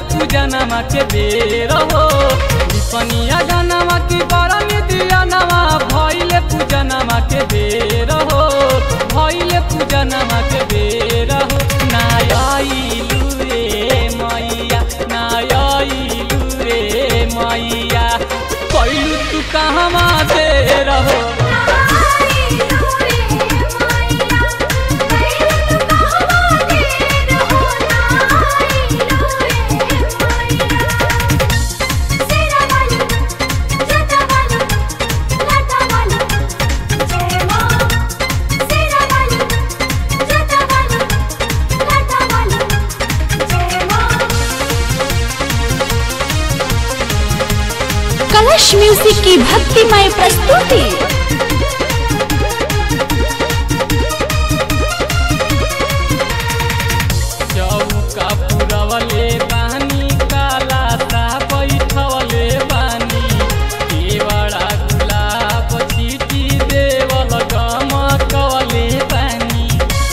पूजनमा के बेर हो विपनिया गनमा की बरन दिया नवा भइले पूजनमा के बेर हो भइले पूजनमा के बेर हो नायलु रे मैया नायलु रे मैया कैलु तू कहमा दे रहो कलश म्यूजिक की भक्तिमय प्रस्तुति चौका पुरवले बानी काला सा बैठवले बानी केवड़ा गुलाब चीटी देवल गमकवले बानी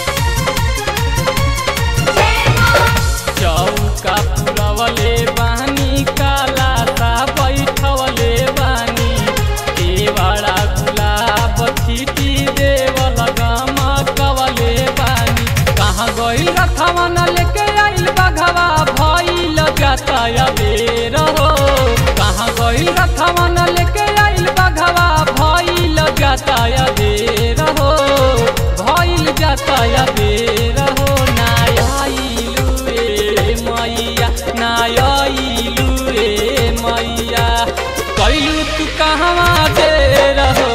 चौका पुरवले बानी काला सा बैठवले बानी केवड़ा गुलाब चीटी देवल गमकवले बानी कहाँ गइल रथवा न लेके आइल बघवा भइल जाता बेर हो कहाँ गइल रथवा न लेके आइल बघवा भइल जाता बेर हो भइल जाता बेर हो नायलु रे मैया नायलु रे मैया कैलु तू कहवा दे रहो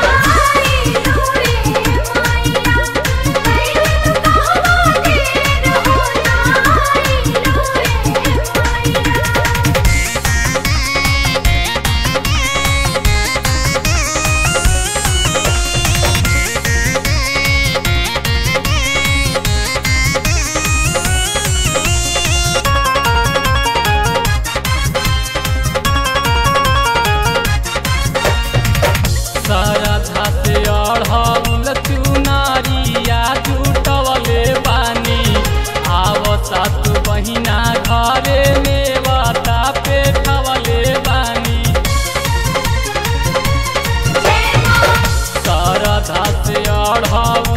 सरधा से अढ़ौल चुनारिया जुटवले बानी आवता तू बहिना घरे नेवता पेठवले बानी सरधा से अढ़ौल